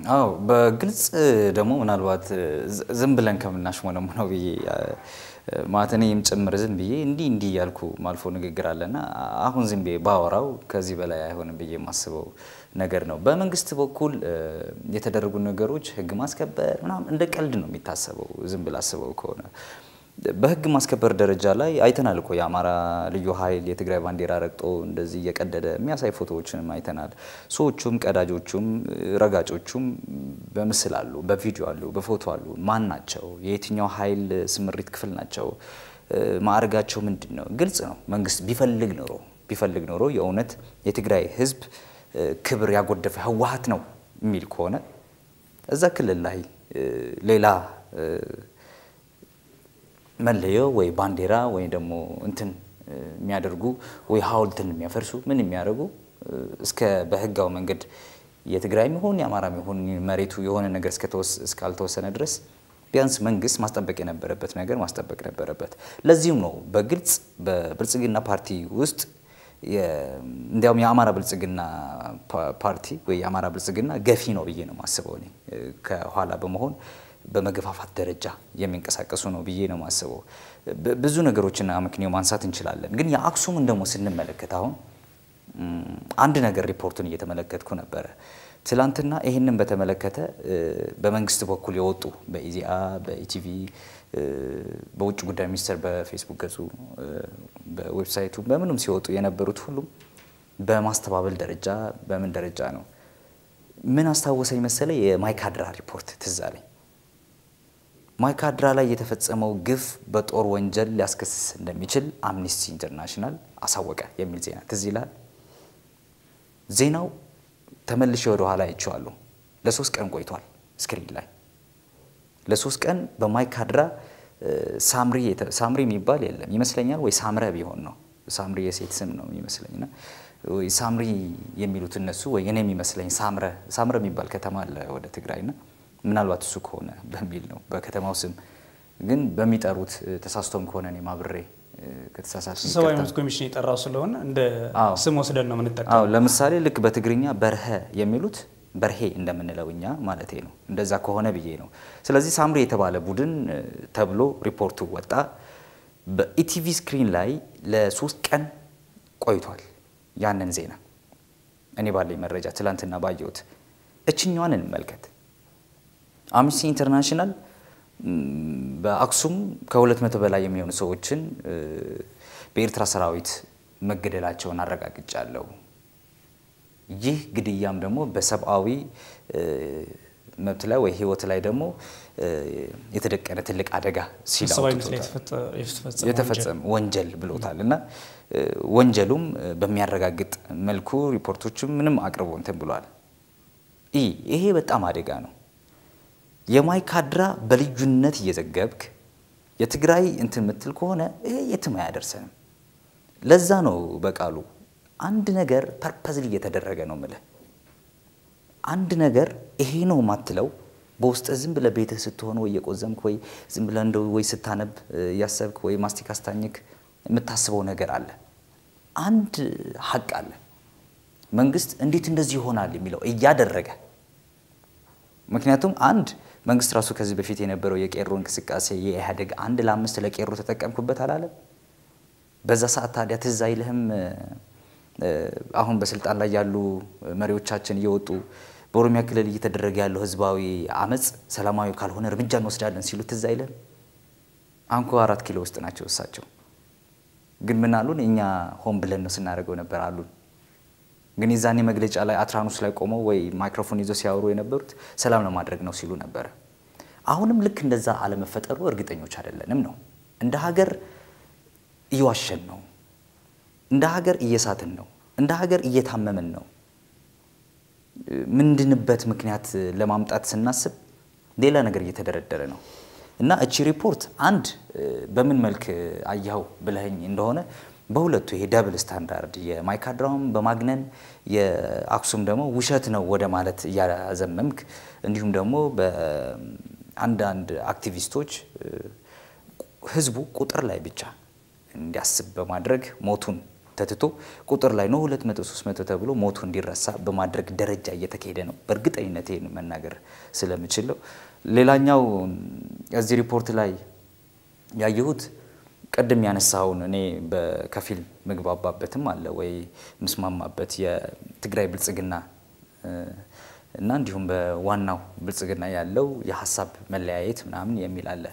አዎ በግልጽ ደግሞ ምናልባት ዝም ብለን ከምናሽሞነሙነው ብዬ ማለት እኔም ጭምር ዝም ብዬ እንዲህ እንዲህ እያልኩ ማልፎ ንግግር አለና አሁን ዝም ብዬ ባወራው ከዚህ በላይ አይሆንም ብዬ የማስበው ነገር ነው። በመንግስት በኩል የተደረጉ ነገሮች ህግ ማስከበር ምናምን እንደ ቀልድ ነው የሚታሰበው ዝም ብላ አስበው ከሆነ በህግ ማስከበር ደረጃ ላይ አይተናል እኮ የአማራ ልዩ ኃይል የትግራይ ባንዲራ ረግጦ እንደዚህ እየቀደደ የሚያሳይ ፎቶዎችንም አይተናል። ሰዎቹም ቀዳጆቹም ረጋጮቹም በምስል አሉ፣ በቪዲዮ አሉ፣ በፎቶ አሉ። ማን ናቸው? የየትኛው ኃይል ስምሪት ክፍል ናቸው? ማዕረጋቸው ምንድን ነው? ግልጽ ነው። መንግስት ቢፈልግ ኖሮ ቢፈልግ ኖሮ የእውነት የትግራይ ህዝብ ክብር ያጎደፈ ህወሓት ነው የሚል ከሆነ እዛ ክልል ላይ ሌላ መለዮ ወይ ባንዲራ ወይ ደግሞ እንትን የሚያደርጉ ወይ ሀውልትን የሚያፈርሱ ምን የሚያደርጉ እስከ በህጋው መንገድ የትግራይ ሚሆን የአማራ ሚሆን መሬቱ የሆነ ነገር እስካልተወሰነ ድረስ ቢያንስ መንግስት ማስጠበቅ የነበረበት ነገር ማስጠበቅ ነበረበት። ለዚህም ነው በግልጽ በብልጽግና ፓርቲ ውስጥ እንዲያውም የአማራ ብልጽግና ፓርቲ ወይ የአማራ ብልጽግና ገፊ ነው ብዬ ነው የማስበው እኔ ከኋላ በመሆን በመገፋፋት ደረጃ የሚንቀሳቀሱ ነው ብዬ ነው የማስበው። ብዙ ነገሮችን አመክንዮ ማንሳት እንችላለን። ግን የአክሱምን ደግሞ ስንመለከት አሁን አንድ ነገር ሪፖርቱን እየተመለከትኩ ነበረ። ትላንትና ይህንን በተመለከተ በመንግስት በኩል የወጡ በኢዜአ፣ በኢቲቪ፣ በውጭ ጉዳይ ሚኒስቴር በፌስቡክ ገጹ፣ በዌብሳይቱ በምንም ሲወጡ የነበሩት ሁሉም በማስተባበል ደረጃ በምን ደረጃ ነው ምን አስታወሰኝ መሰለ የማይካድራ ሪፖርት ትዝ አለኝ። ማይካድራ ላይ የተፈጸመው ግፍ በጦር ወንጀል ሊያስከስስ እንደሚችል አምኒስቲ ኢንተርናሽናል አሳወቀ የሚል ዜና ትዝ ይላል። ዜናው ተመልሼ ወደ ኋላ አይቼዋለሁ። ለሶስት ቀን ቆይቷል ስክሪን ላይ ለሶስት ቀን በማይካድራ ሳምሪ ሳምሪ የሚባል የለም ይመስለኛል፣ ወይ ሳምረ ቢሆን ነው ሳምሪ የሴት ስም ነው የሚመስለኝና ወይ ሳምሪ የሚሉት እነሱ ወይ እኔ የሚመስለኝ ሳምረ ሳምረ የሚባል ከተማ አለ ወደ ትግራይና ምናልባት እሱ ከሆነ በሚል ነው በከተማው ስም ግን በሚጠሩት ተሳስቶም ከሆነ እኔ ማብሬ ከተሳሳት ሰብአዊ መብት ኮሚሽን የጠራው ስለሆነ እንደ ስም ወስደን ነው የምንጠቀመው። አዎ ለምሳሌ ልክ በትግርኛ በርሀ የሚሉት በርሄ እንደምንለው እኛ ማለቴ ነው። እንደዛ ከሆነ ብዬ ነው። ስለዚህ ሳምሪ የተባለ ቡድን ተብሎ ሪፖርቱ ወጣ። በኢቲቪ ስክሪን ላይ ለሶስት ቀን ቆይቷል። ያንን ዜና እኔ ባለኝ መረጃ ትላንትና ባየሁት እችኛዋን እንመልከት። አምነስቲ ኢንተርናሽናል በአክሱም ከሁለት መቶ በላይ የሚሆኑ ሰዎችን በኤርትራ ሰራዊት መገደላቸውን አረጋግጫለሁ። ይህ ግድያም ደግሞ በሰብአዊ መብት ላይ ወይ ሕይወት ላይ ደግሞ የተደቀነ ትልቅ አደጋ ሲል የተፈጸመ ወንጀል ብሎታል እና ወንጀሉም በሚያረጋግጥ መልኩ ሪፖርቶችም ምንም አቅርቦ እንትን ብሏል። ይሄ በጣም አደጋ ነው። የማይካድራ በልዩነት እየዘገብክ የትግራይ እንትን ምትል ከሆነ ይሄ የትም አያደርሰንም። ለዛ ነው በቃሉ አንድ ነገር ፐርፐዝሊ እየተደረገ ነው ምልህ አንድ ነገር ይሄ ነው ማትለው በውስጥ ዝም ብለህ ቤትህ ስትሆን ወይ የቆዘምክ ወይ ዝም ብለህ እንደው ወይ ስታነብ እያሰብክ ወይ ማስቲካ ስታኝክ የምታስበው ነገር አለ። አንድ ሀቅ አለ። መንግስት እንዴት እንደዚህ ይሆናል የሚለው እያደረገ ምክንያቱም አንድ መንግስት ራሱ ከዚህ በፊት የነበረው የቄሮ እንቅስቃሴ የኢህአዴግ አንድ ለአምስት ለቄሮ ተጠቀምኩበት አላለም። በዛ ሰዓት ታዲያ ትዝ አይልህም? አሁን በስልጣን ላይ ያሉ መሪዎቻችን እየወጡ በኦሮሚያ ክልል እየተደረገ ያለው ህዝባዊ አመፅ ሰላማዊ ካልሆነ እርምጃ እንወስዳለን ሲሉ ትዝ አይልህም? አንኮ አራት ኪሎ ውስጥ ናቸው እሳቸው። ግን ምን አሉን? እኛ ሆን ብለን ነው ስናደርገው ነበር አሉን። ግን የዛኔ መግለጫ ላይ አትራኑስ ላይ ቆመው ወይ ማይክሮፎን ይዘው ሲያወሩ የነበሩት ሰላም ለማድረግ ነው ሲሉ ነበረ። አሁንም ልክ እንደዛ አለመፈጠሩ እርግጠኞች አይደለንም ነው። እንደ ሀገር እየዋሸን ነው። እንደ ሀገር እየሳትን ነው። እንደ ሀገር እየታመምን ነው። ምንድንበት ምክንያት ለማምጣት ስናስብ ሌላ ነገር እየተደረደረ ነው እና እቺ ሪፖርት አንድ በምን መልክ አያው ብለኸኝ እንደሆነ በሁለቱ ይሄ ደብል ስታንዳርድ የማይካድራውን በማግነን የአክሱም ደግሞ ውሸት ነው ወደ ማለት እያዘመምክ እንዲሁም ደግሞ በአንዳንድ አክቲቪስቶች ህዝቡ ቁጥር ላይ ብቻ እንዲያስብ በማድረግ ሞቱን ተትቶ ቁጥር ላይ ነው ሁለት መቶ ሶስት መቶ ተብሎ ሞቱ እንዲረሳ በማድረግ ደረጃ እየተካሄደ ነው። በእርግጠኝነት ይህን መናገር ስለምችለው ሌላኛው እዚህ ሪፖርት ላይ ያየሁት ቅድም ያነሳውን እኔ በከፊል ምግባባበትም አለ ወይ ምስማማበት የትግራይ ብልጽግና እና እንዲሁም በዋናው ብልጽግና ያለው የሀሳብ መለያየት ምናምን የሚል አለ።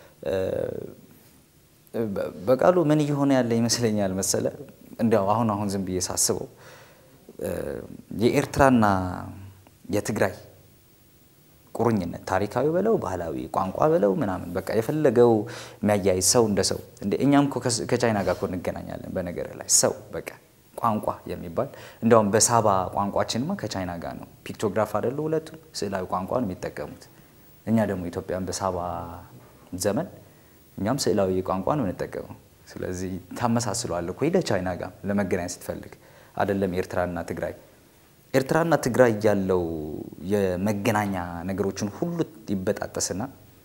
በቃሉ ምን እየሆነ ያለ ይመስለኛል መሰለ እንዲያው አሁን አሁን ዝም ብዬ ሳስበው የኤርትራና የትግራይ ቁርኝነት ታሪካዊ በለው ባህላዊ ቋንቋ በለው ምናምን በቃ የፈለገው የሚያያይዝ ሰው እንደ ሰው እንደ እኛም እኮ ከቻይና ጋር እኮ እንገናኛለን። በነገር ላይ ሰው በቃ ቋንቋ የሚባል እንዲያውም በሳባ ቋንቋችንማ ከቻይና ጋር ነው። ፒክቶግራፍ አይደሉ ሁለቱም ስዕላዊ ቋንቋ ነው የሚጠቀሙት። እኛ ደግሞ ኢትዮጵያን በሳባ ዘመን እኛም ስዕላዊ ቋንቋ ነው የምንጠቀመው። ስለዚህ ታመሳስለዋለህ እኮ ሄደህ ቻይና ጋር ለመገናኘት ስትፈልግ አይደለም ኤርትራና ትግራይ ኤርትራና ትግራይ ያለው የመገናኛ ነገሮችን ሁሉ ይበጣጠስና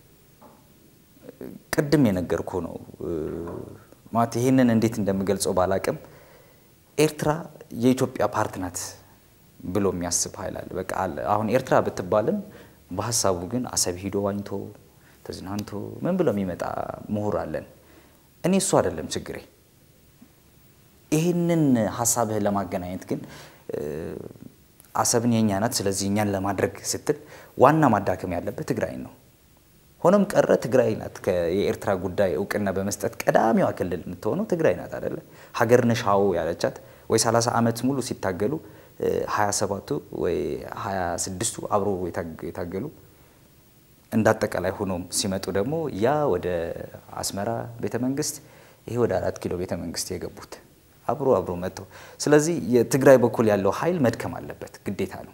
ቅድም የነገርኩ ነው ማለት ይህንን እንዴት እንደምገልጸው ባላቅም ኤርትራ የኢትዮጵያ ፓርት ናት ብሎ የሚያስብ ኃይል አለ። በቃ አለ። አሁን ኤርትራ ብትባልም በሀሳቡ ግን አሰብ ሂዶ ዋኝቶ ተዝናንቶ ምን ብሎ የሚመጣ ምሁር አለን። እኔ እሱ አይደለም ችግሬ። ይህንን ሀሳብህን ለማገናኘት ግን አሰብን የእኛ ናት፣ ስለዚህ እኛን ለማድረግ ስትል ዋና ማዳከም ያለበት ትግራይን ነው። ሆኖም ቀረ ትግራይ ናት የኤርትራ ጉዳይ እውቅና በመስጠት ቀዳሚዋ ክልል የምትሆነው ትግራይ ናት አደለ? ሀገር ነሽ አዎ ያለቻት ወይ 30 ዓመት ሙሉ ሲታገሉ 27ቱ ወይ 26ቱ አብሮ የታገሉ እንዳጠቃላይ ሆኖም ሲመጡ ደግሞ ያ ወደ አስመራ ቤተ መንግስት ይሄ ወደ አራት ኪሎ ቤተ መንግስት የገቡት አብሮ አብሮ መጥተው፣ ስለዚህ የትግራይ በኩል ያለው ኃይል መድከም አለበት ግዴታ ነው።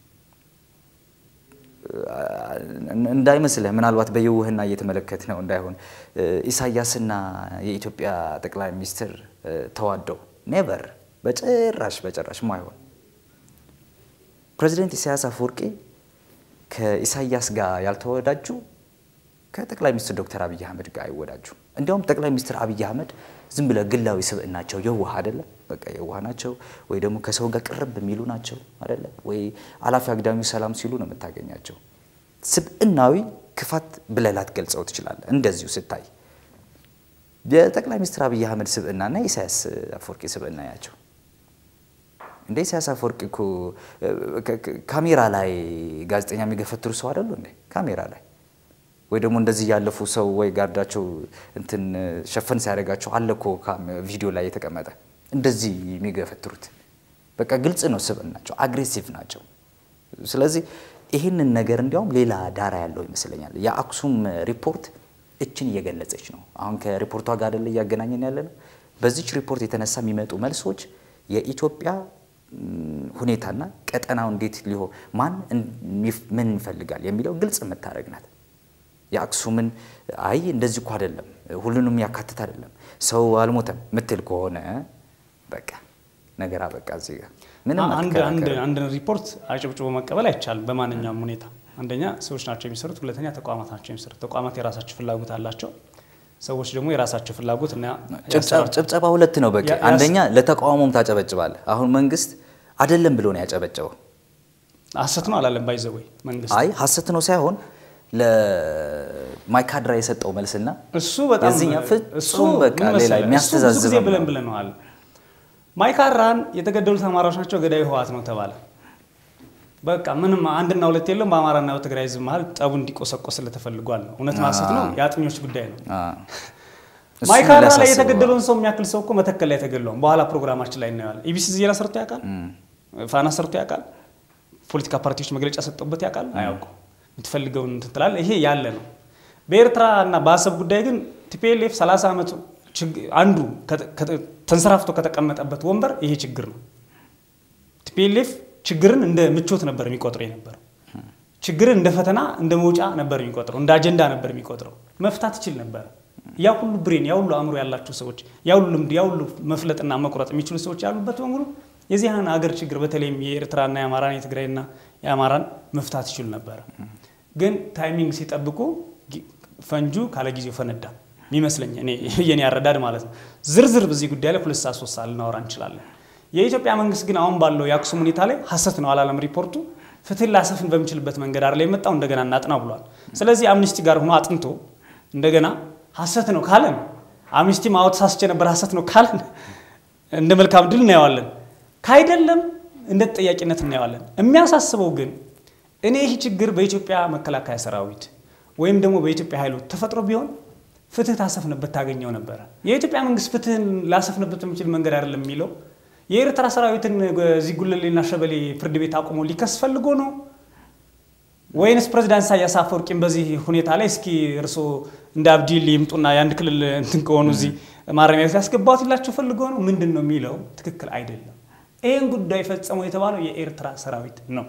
እንዳይመስልህ ምናልባት በየውህና እየተመለከት ነው እንዳይሆን ኢሳያስና የኢትዮጵያ ጠቅላይ ሚኒስትር ተዋደው ኔቨር በጭራሽ በጭራሽ ማይሆን ፕሬዚደንት ኢሳያስ አፈወርቂ ከኢሳያስ ጋር ያልተወዳጁ ከጠቅላይ ሚኒስትር ዶክተር አብይ አህመድ ጋር አይወዳጁ። እንዲያውም ጠቅላይ ሚኒስትር አብይ አህመድ ዝም ብለ ግላዊ ስብዕናቸው የዋህ አደለ፣ በቃ የዋህ ናቸው፣ ወይ ደግሞ ከሰው ጋር ቅርብ የሚሉ ናቸው አደለ፣ ወይ አላፊ አግዳሚው ሰላም ሲሉ ነው የምታገኛቸው። ስብዕናዊ ክፋት ብለህ ላትገልጸው ትችላለህ። እንደዚሁ ስታይ የጠቅላይ ሚኒስትር አብይ አህመድ ስብዕናና የኢሳያስ አፈወርቂ ስብዕና ያቸው እንደ ኢሳያስ አፈወርቂ እኮ ካሜራ ላይ ጋዜጠኛ የሚገፈትሩ ሰው አይደሉ እንዴ? ካሜራ ላይ ወይ ደግሞ እንደዚህ ያለፉ ሰው ወይ ጋርዳቸው እንትን ሸፈን ሲያደርጋቸው አለ እኮ ቪዲዮ ላይ የተቀመጠ እንደዚህ የሚገፈትሩት በቃ ግልጽ ነው ስብዕናቸው፣ አግሬሲቭ ናቸው። ስለዚህ ይህንን ነገር እንዲያውም ሌላ ዳራ ያለው ይመስለኛል። የአክሱም ሪፖርት እችን እየገለጸች ነው። አሁን ከሪፖርቷ ጋር አይደለ እያገናኘን ያለ ነው። በዚች ሪፖርት የተነሳ የሚመጡ መልሶች የኢትዮጵያ ሁኔታና ቀጠናው እንዴት ሊሆን ማን ምን ይፈልጋል የሚለው ግልጽ የምታደርግ ናት። የአክሱምን አይ እንደዚህ እኮ አይደለም ሁሉንም ያካትት አይደለም ሰው አልሞተም ምትል ከሆነ በቃ ነገር አበቃ። እዚህ ጋር ምንም አንድ ሪፖርት አጭብጭቦ መቀበል አይቻልም በማንኛውም ሁኔታ። አንደኛ ሰዎች ናቸው የሚሰሩት፣ ሁለተኛ ተቋማት ናቸው የሚሰሩት። ተቋማት የራሳቸው ፍላጎት አላቸው፣ ሰዎች ደግሞ የራሳቸው ፍላጎት እና ጭብጨባ ሁለት ነው በቃ። አንደኛ ለተቃውሞም ታጨበጭባለህ። አሁን መንግስት አይደለም ብሎ ነው ያጨበጨበው። ሀሰት ነው አላለም ባይዘወይ መንግስት አይ ሀሰት ነው ሳይሆን ለማይካድራ የሰጠው መልስና እሱ በጣም የዚህኛ ፍጹም በቃ ሌላ የሚያስተዛዝብ ብለን ብለነዋል። ማይካድራን የተገደሉት አማራዎች ናቸው፣ ገዳዩ ህወሓት ነው ተባለ። በቃ ምንም አንድና ሁለት የለም። በአማራና በትግራይ ህዝብ መሀል ጠቡ እንዲቆሰቆስ ስለተፈልጓል ነው። እውነት ማሰት ነው፣ የአጥኞች ጉዳይ ነው። ማይካድራ ላይ የተገደለውን ሰው የሚያክል ሰው እኮ መተከል ላይ ተገድለውም በኋላ ፕሮግራማችን ላይ እናየዋለን። ኢቢሲ ዜና ሰርቶ ያውቃል? ፋና ሰርቶ ያውቃል? ፖለቲካ ፓርቲዎች መግለጫ ሰጠበት ያውቃል? አያውቁም። የምትፈልገውን እንትን ትላለህ። ይሄ ያለ ነው። በኤርትራ እና በአሰብ ጉዳይ ግን ቲፒኤልኤፍ 30 ዓመት አንዱ ተንሰራፍቶ ከተቀመጠበት ወንበር ይሄ ችግር ነው። ቲፒኤልኤፍ ችግርን እንደ ምቾት ነበር የሚቆጥረው የነበረው። ችግርን እንደ ፈተና እንደ መውጫ ነበር የሚቆጥረው፣ እንደ አጀንዳ ነበር የሚቆጥረው። መፍታት ይችል ነበር። ያ ሁሉ ብሬን፣ ያ ሁሉ አእምሮ ያላቸው ሰዎች፣ ያ ሁሉ ልምድ፣ ያ ሁሉ መፍለጥና መቁረጥ የሚችሉ ሰዎች ያሉበት በሙሉ የዚህን ሀገር ችግር በተለይም የኤርትራና የአማራን የትግራይና የአማራን መፍታት ይችሉ ነበረ። ግን ታይሚንግ ሲጠብቁ ፈንጁ ካለ ጊዜው ፈነዳ። የሚመስለኝ እኔ የኔ አረዳድ ማለት ነው። ዝርዝር በዚህ ጉዳይ ላይ ሁለት ሰዓት ሶስት ሰዓት ልናወራ እንችላለን። የኢትዮጵያ መንግስት ግን አሁን ባለው የአክሱም ሁኔታ ላይ ሀሰት ነው አላለም ሪፖርቱ። ፍትህን ላሰፍን በምችልበት መንገድ አይደል የመጣው እንደገና እናጥና ብሏል። ስለዚህ አምኒስቲ ጋር ሆኖ አጥንቶ እንደገና ሀሰት ነው ካለን አምኒስቲ ማወት ሳስቼ ነበር ሀሰት ነው ካለን እንደ መልካም ድል እናየዋለን። ካይደለም እንደ ተጠያቂነት እናየዋለን። የሚያሳስበው ግን እኔ ይህ ችግር በኢትዮጵያ መከላከያ ሰራዊት ወይም ደግሞ በኢትዮጵያ ኃይሎች ተፈጥሮ ቢሆን ፍትህ ታሰፍንበት ታገኘው ነበረ። የኢትዮጵያ መንግስት ፍትህን ላሰፍንበት የሚችል መንገድ አይደለም የሚለው የኤርትራ ሰራዊትን እዚህ ጉለሌና ሸበሌ ፍርድ ቤት አቁሞ ሊከስ ፈልጎ ነው ወይንስ ፕሬዚዳንት ኢሳያስ አፈወርቂም በዚህ ሁኔታ ላይ እስኪ እርስዎ እንደ አብዲል ይምጡና የአንድ ክልል እንትን ከሆኑ እዚህ ማረሚያ ቤት ያስገባትላቸው ፈልጎ ነው ምንድን ነው የሚለው ትክክል አይደለም። ይህን ጉዳይ ፈጸመው የተባለው የኤርትራ ሰራዊት ነው።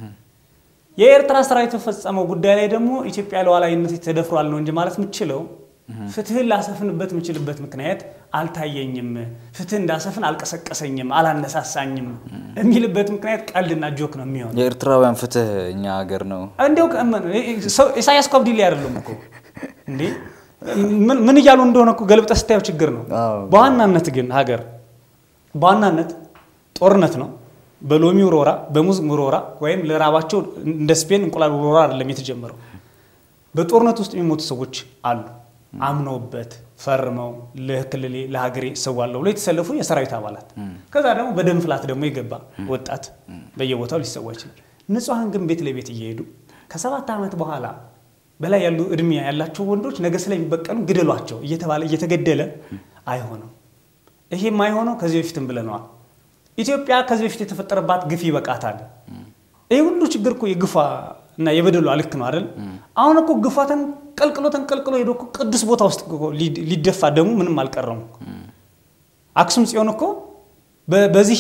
የኤርትራ ሰራዊት በፈጸመው ጉዳይ ላይ ደግሞ ኢትዮጵያ ሉዓላዊነት ተደፍሯል ነው እንጂ ማለት የምችለው ፍትህን ላሰፍንበት የምችልበት ምክንያት አልታየኝም፣ ፍትህ እንዳሰፍን አልቀሰቀሰኝም፣ አላነሳሳኝም የሚልበት ምክንያት ቀልድና ጆክ ነው የሚሆነው። የኤርትራውያን ፍትህ እኛ ሀገር ነው። እንዲያው ኢሳያስ እኮ አብዲላ አይደለም እኮ እንዴ! ምን እያሉ እንደሆነ እኮ ገልብጠህ ስታየው ችግር ነው። በዋናነት ግን ሀገር በዋናነት ጦርነት ነው። በሎሚ ውርወራ፣ በሙዝ ውርወራ ወይም ለራባቸው እንደ ስፔን እንቁላል ውርወራ አይደለም የተጀመረው። በጦርነት ውስጥ የሚሞቱ ሰዎች አሉ። አምነውበት ፈርመው ለክልሌ ለሀገሬ እሰዋለሁ ብሎ የተሰለፉ የሰራዊት አባላት፣ ከዛ ደግሞ በደም ፍላት ደግሞ የገባ ወጣት በየቦታው ሊሰዋ ይችላል። ንጹሐን ግን ቤት ለቤት እየሄዱ ከሰባት ዓመት በኋላ በላይ ያሉ እድሜ ያላቸው ወንዶች ነገ ስለሚበቀሉ ግደሏቸው እየተባለ እየተገደለ አይሆንም። ይሄ የማይሆነው ከዚህ በፊትም ብለነዋል። ኢትዮጵያ ከዚህ በፊት የተፈጠረባት ግፍ ይበቃታል። ይህ ሁሉ ችግር እኮ የግፏ እና የበደሏ ልክ ነው አይደል? አሁን እኮ ግፏ ተንቀልቅሎ ተንቀልቅሎ ሄዶ እኮ ቅዱስ ቦታ ውስጥ ሊደፋ ደግሞ ምንም አልቀረም። አክሱም ጽዮን እኮ በዚህ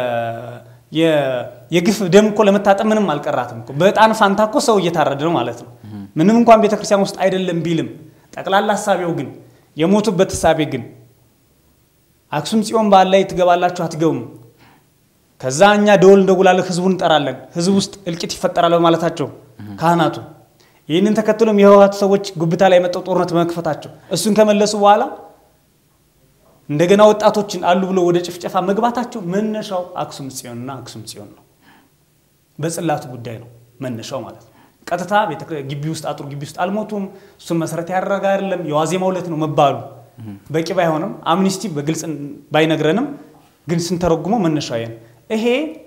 የግፍ ደም እኮ ለመታጠብ ምንም አልቀራትም እኮ። በዕጣን ፋንታ እኮ ሰው እየታረደ ነው ማለት ነው። ምንም እንኳን ቤተክርስቲያን ውስጥ አይደለም ቢልም ጠቅላላ ሀሳቤው ግን የሞቱበት ሀሳቤ ግን አክሱም ጽዮን በዓል ላይ ትገባላችሁ አትገቡም ከዛ እኛ ደወል እንደጉላለን፣ ህዝቡን እንጠራለን። ህዝብ ውስጥ እልቂት ይፈጠራል በማለታቸው ካህናቱ ይህንን ተከትሎም የህወሓት ሰዎች ጉብታ ላይ የመጣው ጦርነት በመክፈታቸው እሱን ከመለሱ በኋላ እንደገና ወጣቶችን አሉ ብሎ ወደ ጭፍጨፋ መግባታቸው መነሻው አክሱም ጽዮንና አክሱም ጽዮን ነው። በጽላቱ ጉዳይ ነው መነሻው ማለት ነው። ቀጥታ ግቢ ውስጥ አጥሩ ግቢ ውስጥ አልሞቱም። እሱን መሰረት ያደረገ አይደለም። የዋዜማው ዕለት ነው መባሉ በቂ ባይሆንም አምኒስቲ በግልጽ ባይነግረንም ግን ስንተረጉመው መነሻው ነው። ይሄ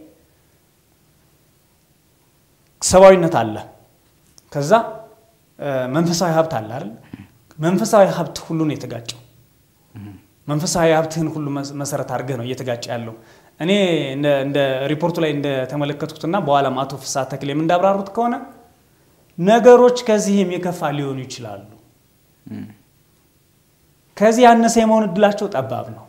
ሰብአዊነት አለ። ከዛ መንፈሳዊ ሀብት አለ አይደል? መንፈሳዊ ሀብት ሁሉ ነው የተጋጨው። መንፈሳዊ ሀብትህን ሁሉ መሰረት አድርገህ ነው እየተጋጨ ያለው። እኔ እንደ ሪፖርቱ ላይ እንደተመለከትኩትና በኋላም አቶ ፍስሐ ተክሌም እንዳብራሩት ከሆነ ነገሮች ከዚህም የከፋ ሊሆኑ ይችላሉ። ከዚህ ያነሰ የመሆን እድላቸው ጠባብ ነው።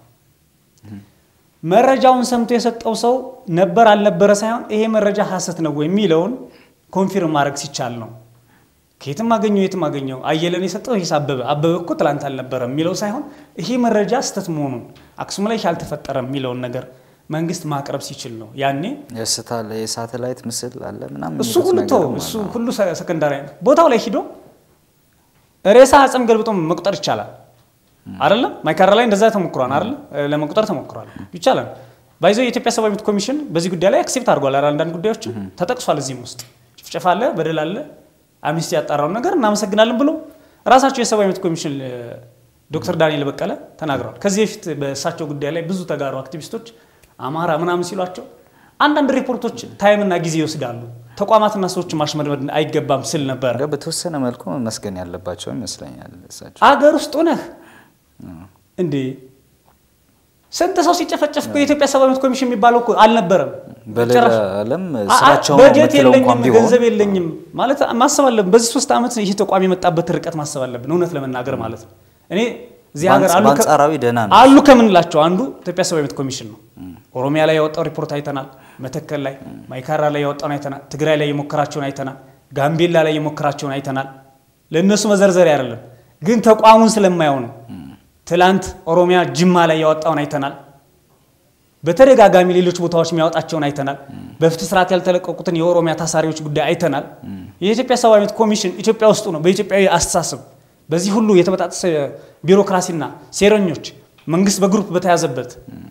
መረጃውን ሰምቶ የሰጠው ሰው ነበር አልነበረ ሳይሆን ይሄ መረጃ ሀሰት ነው የሚለውን ኮንፊርም ማድረግ ሲቻል ነው። ከየትም አገኘው የትም አገኘው አየለን የሰጠው ይህ አበበ አበበ እኮ ትላንት አልነበረም የሚለው ሳይሆን ይሄ መረጃ ስህተት መሆኑን አክሱም ላይ አልተፈጠረም የሚለውን ነገር መንግስት ማቅረብ ሲችል ነው። ያኔ የሳተላይት ምስል አለ ምናምን እሱ ሁሉ ተው እሱ ሁሉ ሰከንዳሪ ቦታው ላይ ሂዶ ሬሳ አጽም ገልብጦ መቁጠር ይቻላል። አይደለም ማይካድራ ላይ እንደዛ ተሞክሯል። አይደለም ለመቁጠር ተሞክሯል። ይቻላል። ባይዘው የኢትዮጵያ ሰብአዊ መብት ኮሚሽን በዚህ ጉዳይ ላይ አክሴፕት አድርጓል። አንዳንድ ጉዳዮች ተጠቅሷል። እዚህም ውስጥ ጭፍጨፋ አለ፣ በደል አለ፣ አምኒስቲ ያጣራውን ነገር እናመሰግናለን ብሎ ራሳቸው የሰብአዊ መብት ኮሚሽን ዶክተር ዳንኤል በቀለ ተናግረዋል። ከዚህ በፊት በእሳቸው ጉዳይ ላይ ብዙ ተጋሩ አክቲቪስቶች አማራ ምናምን ሲሏቸው አንዳንድ ሪፖርቶች ታይምና ጊዜ ይወስዳሉ፣ ተቋማትና ሰዎች ማሽመድመድ አይገባም ስል ነበር። በተወሰነ መልኩ መመስገን ያለባቸው ይመስለኛል እሳቸው አገር ውስጥ ሆነህ እንዴ ስንት ሰው ሲጨፈጨፍ እኮ የኢትዮጵያ ሰብአዊ መብት ኮሚሽን የሚባለው እኮ አልነበረም። በሌላ ዓለም ስራቸው በጀት የለኝም ገንዘብ የለኝም ማለት ማሰብ አለብን። በዚህ ሶስት ዓመት ይህ ተቋም የመጣበት ርቀት ማሰብ አለብን፣ እውነት ለመናገር ማለት ነው። እኔ እዚህ ሀገር በአንጻራዊ ደህና ነው አሉ ከምንላቸው አንዱ ኢትዮጵያ ሰብአዊ መብት ኮሚሽን ነው። ኦሮሚያ ላይ ያወጣው ሪፖርት አይተናል። መተከል ላይ፣ ማይካድራ ላይ ያወጣውን አይተናል። ትግራይ ላይ የሞከራቸውን አይተናል። ጋምቤላ ላይ የሞከራቸውን አይተናል። ለእነሱ መዘርዘሪያ አይደለም፣ ግን ተቋሙን ስለማየው ነው። ትላንት ኦሮሚያ ጅማ ላይ ያወጣውን አይተናል። በተደጋጋሚ ሌሎች ቦታዎች የሚያወጣቸውን አይተናል። በፍትህ ስርዓት ያልተለቀቁትን የኦሮሚያ ታሳሪዎች ጉዳይ አይተናል። የኢትዮጵያ ሰብአዊ መብት ኮሚሽን ኢትዮጵያ ውስጡ ነው። በኢትዮጵያዊ አስተሳሰብ በዚህ ሁሉ የተበጣጠሰ ቢሮክራሲና ሴረኞች መንግስት በግሩፕ በተያዘበት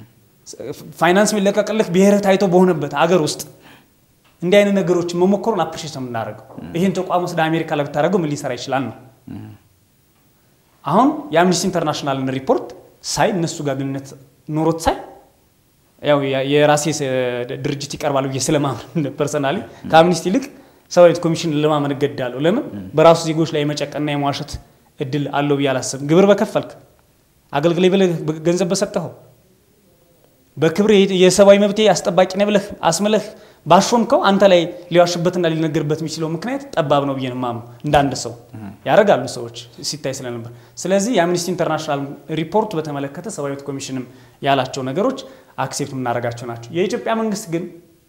ፋይናንስ የሚለቀቅልህ ብሔር ታይቶ በሆነበት አገር ውስጥ እንዲህ አይነት ነገሮችን መሞከሩን አፕሪሼት ነው የምናደርገው። ይህን ተቋም ወስደ አሜሪካ ላይ ብታደርገው ምን ሊሰራ ይችላል ነው። አሁን የአምኒስቲ ኢንተርናሽናልን ሪፖርት ሳይ እነሱ ጋር ግንኙነት ኖሮት ሳይ ያው የራሴ ድርጅት ይቀርባል ብዬ ስለማምን ፐርሰናሊ ከአምኒስቲ ይልቅ ሰብአዊ መብት ኮሚሽን ለማመን እገድዳለሁ። ለምን በራሱ ዜጎች ላይ የመጨቀና የመዋሸት እድል አለው ብዬ አላስብም። ግብር በከፈልክ አገልግሌ ብለህ ገንዘብ በሰጠኸው በክብር የሰብአዊ መብቴ አስጠባቂ ነህ ብለህ አስምለህ ባሾምከው አንተ ላይ ሊዋሽበትና ሊነገርበት የሚችለው ምክንያት ጠባብ ነው ብዬ ነው የማምነው። እንደ አንድ ሰው ያደርጋሉ ሰዎች ሲታይ ስለነበር። ስለዚህ የአምኒስቲ ኢንተርናሽናል ሪፖርት በተመለከተ ሰብአዊ መብት ኮሚሽንም ያላቸው ነገሮች አክሴፕት የምናደርጋቸው ናቸው። የኢትዮጵያ መንግስት ግን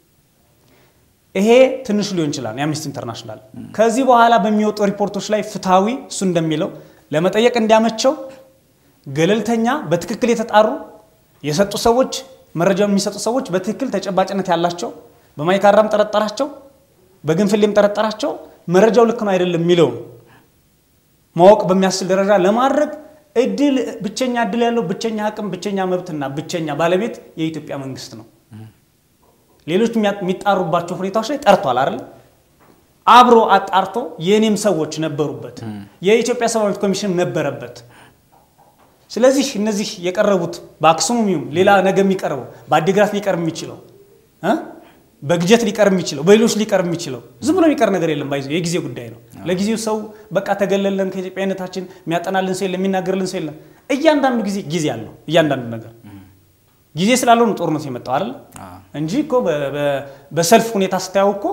ይሄ ትንሹ ሊሆን ይችላል። የአምኒስቲ ኢንተርናሽናል ከዚህ በኋላ በሚወጡ ሪፖርቶች ላይ ፍትሐዊ እሱ እንደሚለው ለመጠየቅ እንዲያመቸው ገለልተኛ፣ በትክክል የተጣሩ የሰጡ ሰዎች መረጃውን የሚሰጡ ሰዎች በትክክል ተጨባጭነት ያላቸው በማይካድራም ጠረጠራቸው፣ በግንፍሌም ጠረጠራቸው መረጃው ልክ ነው አይደለም የሚለውን ማወቅ በሚያስችል ደረጃ ለማድረግ እድል ብቸኛ እድል ያለው ብቸኛ አቅም ብቸኛ መብትና ብቸኛ ባለቤት የኢትዮጵያ መንግስት ነው። ሌሎች የሚጣሩባቸው ሁኔታዎች ላይ ጠርቷል አይደል? አብሮ አጣርቶ የእኔም ሰዎች ነበሩበት፣ የኢትዮጵያ ሰብአዊ መብት ኮሚሽን ነበረበት። ስለዚህ እነዚህ የቀረቡት በአክሱም ይሁን ሌላ ነገ የሚቀርበው በአዲግራት ሊቀርብ የሚችለው በግጀት ሊቀርብ የሚችለው በሌሎች ሊቀርብ የሚችለው ዝም ብሎ የሚቀር ነገር የለም። ባይዞ የጊዜ ጉዳይ ነው። ለጊዜው ሰው በቃ ተገለለን ከኢትዮጵያዊነታችን የሚያጠናልን ሰው የለም፣ የሚናገርልን ሰው የለም። እያንዳንዱ ጊዜ ጊዜ አለው። እያንዳንዱ ነገር ጊዜ ስላለው ነው ጦርነት የመጣው አይደል እንጂ እኮ በሰልፍ ሁኔታ ስታየው እኮ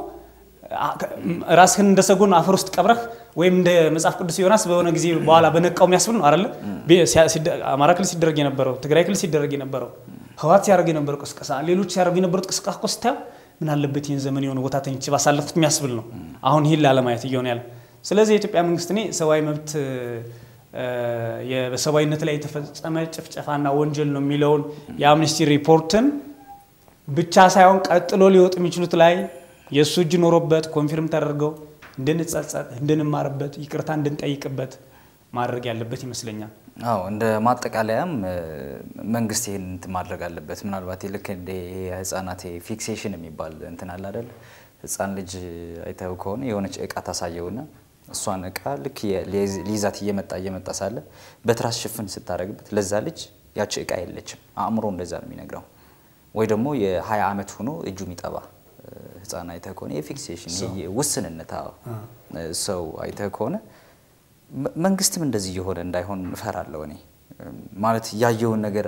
ራስህን እንደ ሰጎን አፈር ውስጥ ቀብረህ ወይም እንደ መጽሐፍ ቅዱስ ዮናስ በሆነ ጊዜ በኋላ በነቃው የሚያስብል ነው አይደለ? አማራ ክልል ሲደረግ የነበረው ትግራይ ክልል ሲደረግ የነበረው ህወሓት ሲያደርግ የነበረው ቅስቀሳ፣ ሌሎች ሲያደርጉ የነበሩት ቅስቀሳ እኮ ስታየው ምን አለበት ይህን ዘመን የሆነ ቦታ ተኝቼ ባሳለፍኩት የሚያስብል ነው። አሁን ይህን ላለማየት እየሆነ ያለ። ስለዚህ የኢትዮጵያ መንግስት እኔ ሰብአዊ መብት በሰብአዊነት ላይ የተፈጸመ ጭፍጨፋና ወንጀል ነው የሚለውን የአምነስቲ ሪፖርትን ብቻ ሳይሆን ቀጥሎ ሊወጡ የሚችሉት ላይ የእሱ እጅ ኖሮበት ኮንፊርም ተደርገው እንድንጸጸት፣ እንድንማርበት፣ ይቅርታ እንድንጠይቅበት ማድረግ ያለበት ይመስለኛል። አዎ እንደ ማጠቃለያም መንግስት ይህን እንትን ማድረግ አለበት። ምናልባት ልክ እንደ ህጻናት ፊክሴሽን የሚባል እንትን አለ አይደል? ህፃን ልጅ አይተው ከሆነ የሆነች እቃ ታሳየውና እሷን እቃ ልክ ሊይዛት እየመጣ እየመጣ ሳለ በትራስ ሽፍን ስታደርግበት ለዛ ልጅ ያቺ እቃ የለችም። አእምሮ እንደዛ ነው የሚነግረው። ወይ ደግሞ የ20 ዓመት ሆኖ እጁ የሚጠባ ህፃን አይተህ ከሆነ የፊክሴሽን ውስንነት ሰው አይተህ ከሆነ መንግስትም እንደዚህ እየሆነ እንዳይሆን እፈራለሁ። እኔ ማለት ያየውን ነገር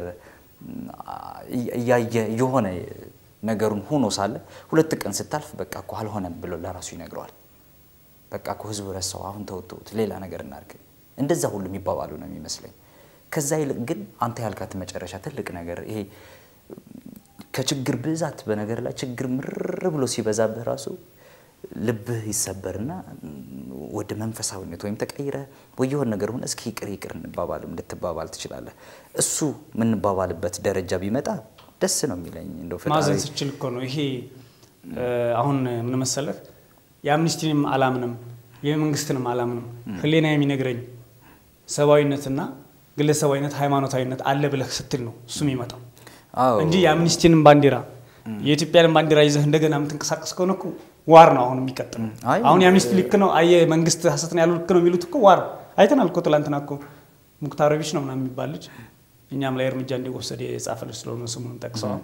እያየ የሆነ ነገሩን ሆኖ ሳለ ሁለት ቀን ስታልፍ በቃ እኮ አልሆነም ብሎ ለራሱ ይነግረዋል። በቃ እኮ ህዝቡ ረሳው፣ አሁን ተውተውት ሌላ ነገር እናድርግ። እንደዛ ሁሉ የሚባባሉ ነው የሚመስለኝ። ከዛ ይልቅ ግን አንተ ያልካት መጨረሻ ትልቅ ነገር ይሄ ከችግር ብዛት በነገር ላይ ችግር ምርር ብሎ ሲበዛብህ ራሱ ልብህ ይሰበርና ወደ መንፈሳዊነት ወይም ተቀይረ ወይ የሆነ ነገር ሆነ እስኪ ይቅር ይቅር እንባባልም ልትባባል ትችላለህ። እሱ የምንባባልበት ደረጃ ቢመጣ ደስ ነው የሚለኝ። እንደው ማዘን ስችል እኮ ነው ይሄ አሁን ምን መሰለህ፣ የአምኒስቲንም አላምንም የመንግስትንም አላምንም። ህሌና የሚነግረኝ ሰብአዊነትና ግለሰባዊነት ሃይማኖታዊነት አለ ብለህ ስትል ነው እሱ የሚመጣው እንጂ የአምኒስቲንም ባንዲራ የኢትዮጵያንም ባንዲራ ይዘህ እንደገና የምትንቀሳቀስ ከሆነ እኮ ዋር ነው አሁን የሚቀጥለው። አሁን የአምኒስቲ ልክ ነው አየ መንግስት ሀሰት ነው ያሉ ልክ ነው የሚሉት እኮ ዋር አይተናል እኮ ትላንትና እኮ ሙክታሮቪች ነው ምናምን የሚባል ልጅ እኛም ላይ እርምጃ እንዲወሰድ የጻፈ ልጅ ስለሆነ ስሙን ጠቅሰዋል።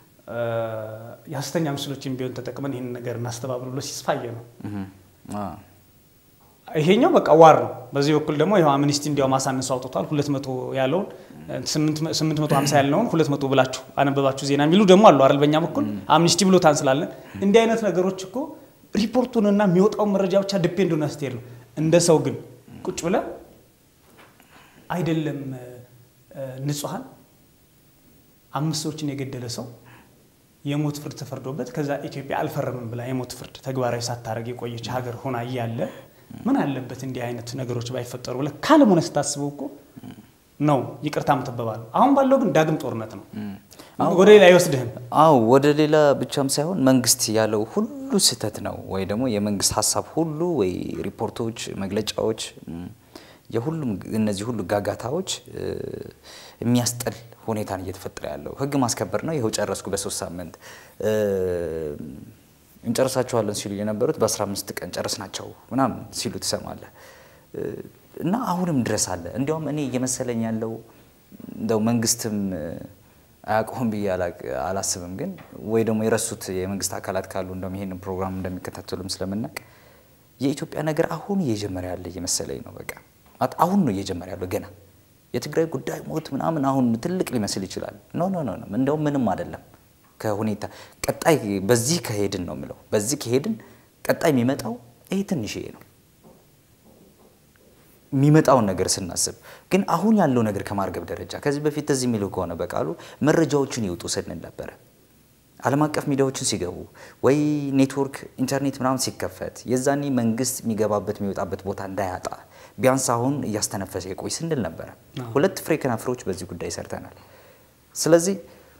የሀሰተኛ ምስሎችን ቢሆን ተጠቅመን ይህን ነገር እናስተባብር ብሎ ሲስፋየ ነው። ይሄኛው በቃ ዋር ነው። በዚህ በኩል ደግሞ ይኸው አምኒስቲ እንዲያው ማሳነሱ አውጥቷል። ሁለት መቶ ያለውን ስምንት መቶ ሀምሳ ያለውን ሁለት መቶ ብላችሁ አነበባችሁ ዜና የሚሉ ደግሞ አሉ አይደል? በእኛ በኩል አምኒስቲ ብሎታን ስላለን እንዲህ አይነት ነገሮች እኮ ሪፖርቱንና የሚወጣውን መረጃ ብቻ ዲፔንድ ሆነ ስትሄድ ነው። እንደ ሰው ግን ቁጭ ብለ አይደለም ንጹሐን አምስት ሰዎችን የገደለ ሰው የሞት ፍርድ ተፈርዶበት ከዛ ኢትዮጵያ አልፈረምም ብላ የሞት ፍርድ ተግባራዊ ሳታደርግ የቆየች ሀገር ሆና እያለ ምን አለበት እንዲህ አይነት ነገሮች ባይፈጠሩ ብለህ ካለም ሆነ ስታስበው እኮ ነው ይቅርታ ምትበባለሁ። አሁን ባለው ግን ዳግም ጦርነት ነው፣ ወደ ሌላ አይወስድህም። አዎ ወደ ሌላ ብቻም ሳይሆን መንግስት ያለው ሁሉ ስህተት ነው ወይ ደግሞ የመንግስት ሀሳብ ሁሉ ወይ ሪፖርቶች፣ መግለጫዎች የሁሉም እነዚህ ሁሉ ጋጋታዎች የሚያስጠል ሁኔታን እየተፈጠረ ያለው ህግ ማስከበር ነው። ይኸው ጨረስኩ በሶስት ሳምንት እንጨርሳቸዋለን ሲሉ የነበሩት በ15 ቀን ጨረስናቸው ምናምን ሲሉ ትሰማለህ። እና አሁንም ድረስ አለ። እንዲያውም እኔ እየመሰለኝ ያለው እንደው መንግስትም አያውቀውም ብዬ አላስብም፣ ግን ወይ ደግሞ የረሱት የመንግስት አካላት ካሉ እንደውም ይሄንን ፕሮግራም እንደሚከታተሉም ስለምናውቅ የኢትዮጵያ ነገር አሁን እየጀመረ ያለ እየመሰለኝ ነው። በቃ አሁን ነው እየጀመረ ያለው ገና የትግራይ ጉዳይ ሞት ምናምን አሁን ትልቅ ሊመስል ይችላል። ኖ ኖ ኖ እንደውም ምንም አይደለም ከሁኔታ ቀጣይ በዚህ ከሄድን ነው የምለው። በዚህ ከሄድን ቀጣይ የሚመጣው ይሄ ትንሽዬ ነው የሚመጣውን ነገር ስናስብ ግን አሁን ያለው ነገር ከማርገብ ደረጃ ከዚህ በፊት እዚህ የሚለው ከሆነ በቃሉ መረጃዎችን ይውጡ ስንል ነበረ። ዓለም አቀፍ ሚዲያዎችን ሲገቡ ወይ ኔትወርክ ኢንተርኔት ምናምን ሲከፈት የዛኔ መንግስት የሚገባበት የሚወጣበት ቦታ እንዳያጣ ቢያንስ አሁን እያስተነፈሰ የቆይ ስንል ነበረ። ሁለት ፍሬ ከናፍሮች በዚህ ጉዳይ ሰርተናል። ስለዚህ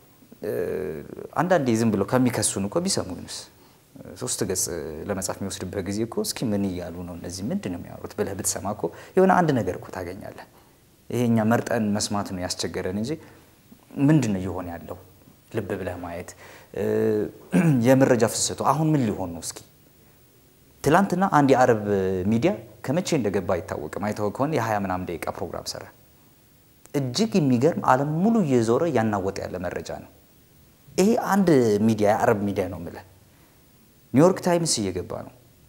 አንዳንዴ ዝም ብለው ከሚከሱን እኮ ቢሰሙንስ ሶስት ገጽ ለመጻፍ የሚወስድበት ጊዜ እኮ እስኪ ምን እያሉ ነው እነዚህ ምንድን ነው የሚያወሩት ብለህ ብትሰማ እኮ የሆነ አንድ ነገር እኮ ታገኛለህ። ይሄ እኛ መርጠን መስማት ነው ያስቸገረን እንጂ ምንድን ነው እየሆነ ያለው ልብ ብለህ ማየት የመረጃ ፍሰቱ አሁን ምን ሊሆን ነው? እስኪ ትላንትና አንድ የአረብ ሚዲያ ከመቼ እንደገባ አይታወቅም። አይተው ከሆነ የሀያ ምናምን ደቂቃ ፕሮግራም ሰራ። እጅግ የሚገርም ዓለም ሙሉ እየዞረ እያናወጠ ያለ መረጃ ነው። ይሄ አንድ ሚዲያ የአረብ ሚዲያ ነው የምልህ። ኒውዮርክ ታይምስ እየገባ ነው።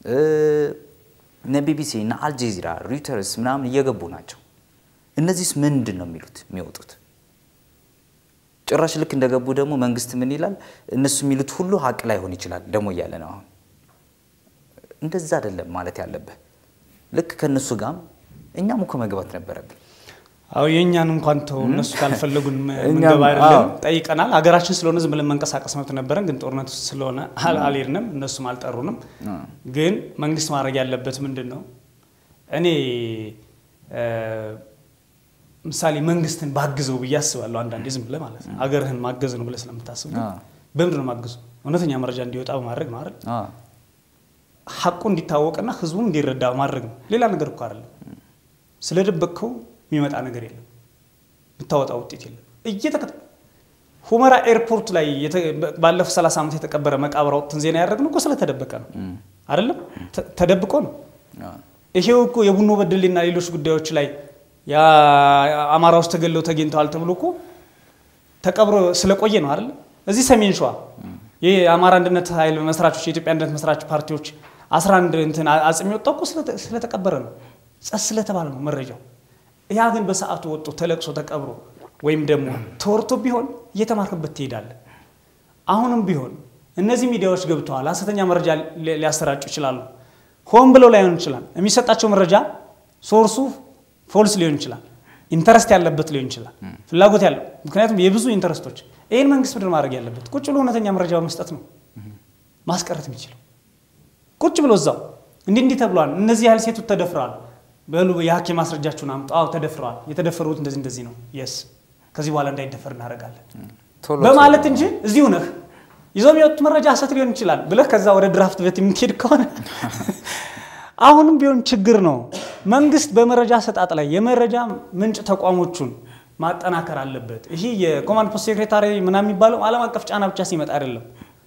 እነ ቢቢሲ እና አልጀዚራ ሪውተርስ ምናምን እየገቡ ናቸው። እነዚህስ ምንድን ነው የሚሉት የሚወጡት? ጭራሽ ልክ እንደገቡ ደግሞ መንግስት ምን ይላል? እነሱ የሚሉት ሁሉ ሀቅ ላይሆን ይችላል ደግሞ እያለ ነው። አሁን እንደዛ አይደለም ማለት ያለብህ። ልክ ከእነሱ ጋርም እኛም እኮ መግባት ነበረብን። አዎ የእኛን እንኳን ተው፣ እነሱ ካልፈለጉን ምንገባ አይደለም። ጠይቀናል። ሀገራችን ስለሆነ ዝም ብለን መንቀሳቀስ መብት ነበረን፣ ግን ጦርነት ስለሆነ አልሄድንም፣ እነሱም አልጠሩንም። ግን መንግስት ማድረግ ያለበት ምንድን ነው? እኔ ምሳሌ መንግስትን ባግዘው ብዬ አስባለሁ። አንዳንዴ ዝም ብለህ ማለት ነው ሀገርህን ማገዝ ነው ብለህ ስለምታስብ በምንድን ነው ማግዙ? እውነተኛ መረጃ እንዲወጣ በማድረግ ነው አይደል? ሀቁ እንዲታወቅና ህዝቡ እንዲረዳ ማድረግ ነው። ሌላ ነገር እኮ አይደለም። ስለደበቅከው የሚመጣ ነገር የለም፣ የምታወጣ ውጤት የለም። እየተከተ ሁመራ ኤርፖርት ላይ ባለፉት 30 ዓመት የተቀበረ መቃብር አውጥተን ዜና ያደረግነው እኮ ስለተደበቀ ነው አይደለም? ተደብቆ ነው። ይሄው እኮ የቡኖ በደሌና ሌሎች ጉዳዮች ላይ አማራዎች ተገለው ተገኝተዋል ተብሎ እኮ ተቀብሮ ስለቆየ ነው አይደል? እዚህ ሰሜን ሸዋ ይህ የአማራ አንድነት ኃይል መስራቾች የኢትዮጵያ አንድነት መስራች ፓርቲዎች 11 እንትን አጽም የወጣው እኮ ስለተቀበረ ነው፣ ጸስ ስለተባለ ነው መረጃው። ያ ግን በሰዓቱ ወጥቶ ተለቅሶ ተቀብሮ ወይም ደግሞ ተወርቶ ቢሆን እየተማርክበት ትሄዳለህ። አሁንም ቢሆን እነዚህ ሚዲያዎች ገብተዋል፣ ሀሰተኛ መረጃ ሊያሰራጩ ይችላሉ። ሆን ብለው ላይሆን ይችላል። የሚሰጣቸው መረጃ ሶርሱ ፎልስ ሊሆን ይችላል። ኢንተረስት ያለበት ሊሆን ይችላል። ፍላጎት ያለው ምክንያቱም የብዙ ኢንተረስቶች ይህን መንግስት ምድር ማድረግ ያለበት ቁጭ ብሎ እውነተኛ መረጃ በመስጠት ነው ማስቀረት የሚችለው። ቁጭ ብሎ እዛው እንዲህ እንዲህ ተብሏል፣ እነዚህ ያህል ሴቶች ተደፍረዋል፣ በሉ የሐኪም ማስረጃችሁን አምጡ። አዎ ተደፍረዋል፣ የተደፈሩት እንደዚህ እንደዚህ ነው፣ የስ ከዚህ በኋላ እንዳይደፈር እናደርጋለን በማለት እንጂ እዚሁ ነህ ይዞ የሚወጡት መረጃ ሀሰት ሊሆን ይችላል ብለህ ከዛ ወደ ድራፍት ቤት የምትሄድ ከሆነ አሁንም ቢሆን ችግር ነው። መንግስት በመረጃ አሰጣጥ ላይ የመረጃ ምንጭ ተቋሞቹን ማጠናከር አለበት። ይህ የኮማንድ ፖስት ሴክሬታሪ ምናምን የሚባለው ዓለም አቀፍ ጫና ብቻ ሲመጣ አይደለም።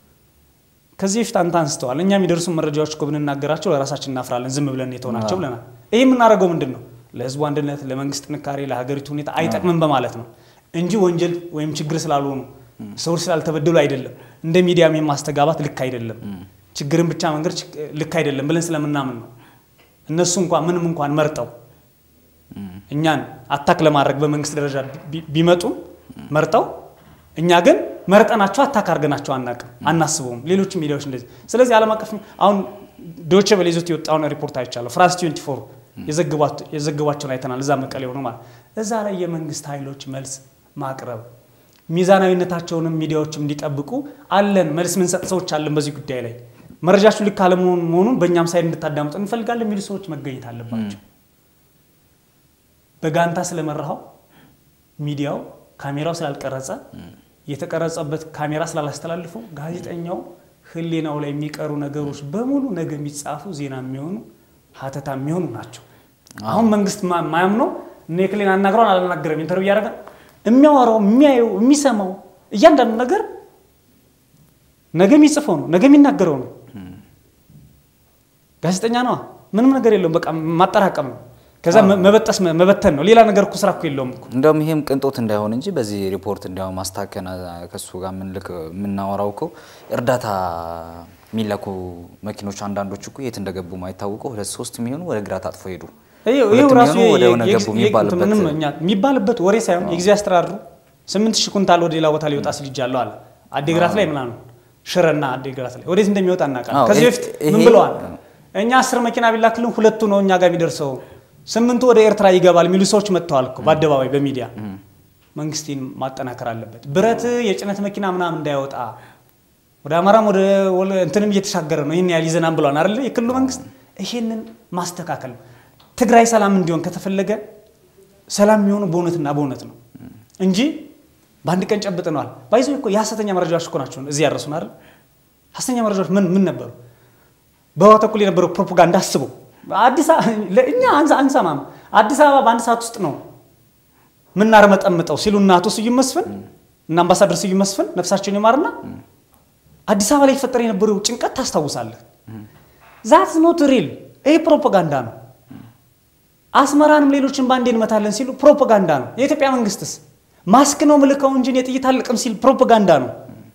ከዚህ በፊት አንተ አንስተዋል። እኛ የሚደርሱ መረጃዎች እኮ ብንናገራቸው ለራሳችን እናፍራለን፣ ዝም ብለን የተሆናቸው ብለናል። ይህ የምናደርገው ምንድን ነው? ለህዝቡ አንድነት፣ ለመንግስት ጥንካሬ፣ ለሀገሪቱ ሁኔታ አይጠቅምም በማለት ነው እንጂ ወንጀል ወይም ችግር ስላልሆኑ ሰዎች ስላልተበደሉ አይደለም። እንደ ሚዲያም የማስተጋባት ልክ አይደለም፣ ችግርን ብቻ መንገድ ልክ አይደለም ብለን ስለምናምን ነው። እነሱ እንኳን ምንም እንኳን መርጠው እኛን አታክ ለማድረግ በመንግስት ደረጃ ቢመጡም መርጠው እኛ ግን መርጠናቸው አታክ አድርገናቸው አናቅም፣ አናስበውም። ሌሎች ሚዲያዎች እንደዚህ። ስለዚህ ዓለም አቀፍ አሁን ዶቼ ቬለ ይዞት የወጣውን ሪፖርት አይቻለሁ። ፍራንስ 24 የዘገቧቸውን አይተናል። እዛ መቀሌ ሆኖ ማለት እዛ ላይ የመንግስት ኃይሎች መልስ ማቅረብ ሚዛናዊነታቸውንም ሚዲያዎችም እንዲጠብቁ አለን መልስ ምንሰጥ ሰዎች አለን በዚህ ጉዳይ ላይ መረጃችሁ ልክ አለመሆኑ መሆኑን በእኛም ሳይድ እንድታዳምጡ እንፈልጋለን የሚሉ ሰዎች መገኘት አለባቸው። በጋንታ ስለመራኸው ሚዲያው ካሜራው ስላልቀረጸ የተቀረጸበት ካሜራ ስላላስተላልፈው ጋዜጠኛው ሕሊናው ላይ የሚቀሩ ነገሮች በሙሉ ነገ የሚጻፉ ዜና የሚሆኑ ሀተታ የሚሆኑ ናቸው። አሁን መንግስት ማ- ማያምነው እነ ክሌን አናግረውን አላናገረም ኢንተርቪው እያደረገ የሚያወራው የሚያየው የሚሰማው እያንዳንዱ ነገር ነገ የሚጽፈው ነው፣ ነገ የሚናገረው ነው። ጋዜጠኛ ነዋ። ምንም ነገር የለውም። በቃ ማጠራቀም ነው። ከዛ መ- መበጠስ መ- መበተን ነው። ሌላ ነገር እኮ ስራ እኮ የለውም እኮ። እንደውም ይሄም ቅንጦት እንዳይሆን እንጂ በዚህ ሪፖርት እንዲያው ማስታከና ከሱ ጋር ምንልክ የምናወራው እኮ እርዳታ የሚላኩ መኪኖች አንዳንዶች እኮ የት እንደገቡ ማይታወቁ ሁለት ሶስት የሚሆኑ ወደ ግራ ታጥፎ ሄዱ። ይኸው ሁለት ይኸው ራሱ የሚሆኑ ወደ የ- ሆነ የ- ገቡ የ- የሚባልበት ምንም እኛ የሚባልበት ወሬ ሳይሆን የጊዜ አስተዳድሩ ስምንት ሺህ ኩንታል ወደ ሌላ ቦታ ሊወጣ ስልጃለሁ አለ። አዲግራት ላይ ምናምን ሽረና አዲግራት ላይ ወዴት እንደሚወጣ እናውቃለን። አዎ፣ ከዚህ ይሄ- በፊት ይሄ- ምን ብለዋል? እኛ አስር መኪና ቢላክልን ሁለቱ ነው እኛ ጋር የሚደርሰው፣ ስምንቱ ወደ ኤርትራ ይገባል የሚሉ ሰዎች መጥተዋል እኮ በአደባባይ በሚዲያ። መንግስትን ማጠናከር አለበት። ብረት የጭነት መኪና ምናምን እንዳይወጣ ወደ አማራም ወደ ወለ- እንትንም እየተሻገረ ነው። ይህን ያህል ይዘናም ብለዋል አይደለ? የክልሉ መንግስት ይሄንን ማስተካከል ነው። ትግራይ ሰላም እንዲሆን ከተፈለገ ሰላም የሚሆኑ በእውነትና በእውነት ነው እንጂ በአንድ ቀን ጨብጥነዋል። ባይዞ እኮ የሀሰተኛ መረጃዎች እኮ ናቸው እዚህ ያደረሱን አይደል? ሀሰተኛ መረጃዎች ምን ምን ነበሩ? በህወሓት በኩል የነበረው ፕሮፓጋንዳ አስበው። አዲስ አበባ ለእኛ አንሳ አንሰማም። አዲስ አበባ በአንድ ሰዓት ውስጥ ነው ምናርመጠምጠው ሲሉ እና አቶ ስዩም መስፍን እና አምባሳደር ስዩም መስፍን ነፍሳቸውን ይማርና አዲስ አበባ ላይ የተፈጠረ የነበረው ጭንቀት ታስታውሳለህ። ዛት ኖት ሪል ይሄ ፕሮፓጋንዳ ነው። አስመራንም ሌሎችን ባንዴ እንመታለን ሲሉ ፕሮፓጋንዳ ነው። የኢትዮጵያ መንግስትስ ማስክ ነው ምልከው እንጂ እኔ ጥይት አልቅም ሲል ፕሮፓጋንዳ ነው።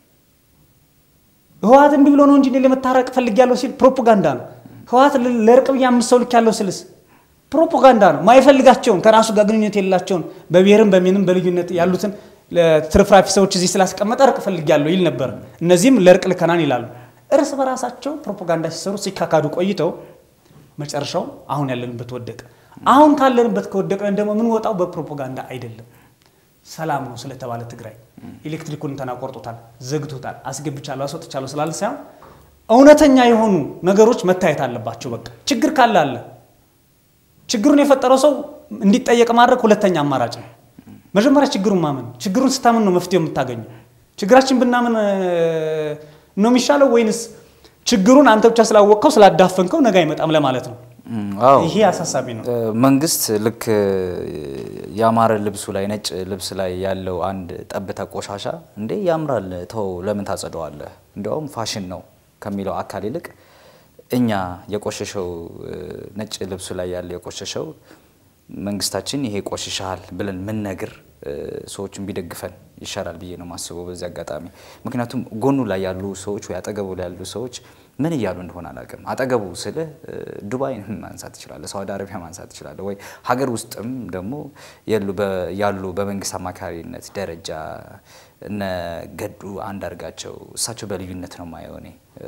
ህወሓት እምቢ ብሎ ነው እንጂ እኔ ለመታረቅ ፈልጌያለሁ ሲል ፕሮፓጋንዳ ነው። ህወሓት ል- ለእርቅ ብዬ አምስት ሰው ልኬያለሁ ስልስ ፕሮፓጋንዳ ነው። ማይፈልጋቸውን ከራሱ ጋር ግንኙነት የሌላቸውን በብሔርም በምንም በልዩነት ያሉትን ለትርፍራፊ ሰዎች እዚህ ስላስቀመጠ እርቅ ፈልጌያለሁ ይል ነበር። እነዚህም ለእርቅ ልከናን ይላሉ። እርስ በራሳቸው ፕሮፓጋንዳ ሲሰሩ ሲካካዱ ቆይተው መጨረሻው አሁን ያለንበት ወደቀ። አሁን ካለንበት ከወደቀን ደግሞ የምንወጣው በፕሮፓጋንዳ አይደለም። ሰላም ነው ስለተባለ ትግራይ ኤሌክትሪኩን እንተና ቆርጦታል፣ ዘግቶታል፣ አስገብቻለሁ፣ አስወጥቻለሁ ስላለ ሳይሆን እውነተኛ የሆኑ ነገሮች መታየት አለባቸው። በቃ ችግር ካለ አለ። ችግሩን የፈጠረው ሰው እንዲጠየቅ ማድረግ ሁለተኛ አማራጭ ነው። መጀመሪያ ችግሩን ማመን፣ ችግሩን ስታምን ነው መፍትሄው የምታገኘው። ችግራችን ብናምን እ፣ ነው የሚሻለው ወይንስ ችግሩን አንተ ብቻ ስላወቅከው ስላዳፈንከው ነገ አይመጣም ለማለት ነው? እም፣ አዎ ይሄ አሳሳቢ ነው። እ፣ መንግስት ልክ እ፣ ያማረ ልብሱ ላይ ነጭ ልብስ ላይ ያለው አንድ ጠብታ ቆሻሻ እንዴ ያምራል፣ ተው ለምን ታጸደዋለህ? እንዲያውም ፋሽን ነው ከሚለው አካል ይልቅ እኛ የቆሸሸው እ፣ ነጭ ልብሱ ላይ ያለ የቆሸሸው መንግስታችን ይሄ ቆሽሻል ብለን ምንነግር እ፣ ሰዎችን ቢደግፈን ይሻላል ብዬ ነው የማስበው በዚህ አጋጣሚ። ምክንያቱም ጎኑ ላይ ያሉ ሰዎች ወይ አጠገቡ ላይ ያሉ ሰዎች ምን እያሉ እንደሆነ አላውቅም። አጠገቡ ስልህ እ፣ ዱባይን ማንሳት ትችላለህ፣ ሳውዲ አረቢያ ማንሳት ትችላለህ፣ ወይ ሀገር ውስጥም ደግሞ ያሉ በ- ያሉ በመንግስት አማካሪነት ደረጃ እነ ገዱ አንዳርጋቸው እሳቸው በልዩነት ነው የማየው እኔ እ፣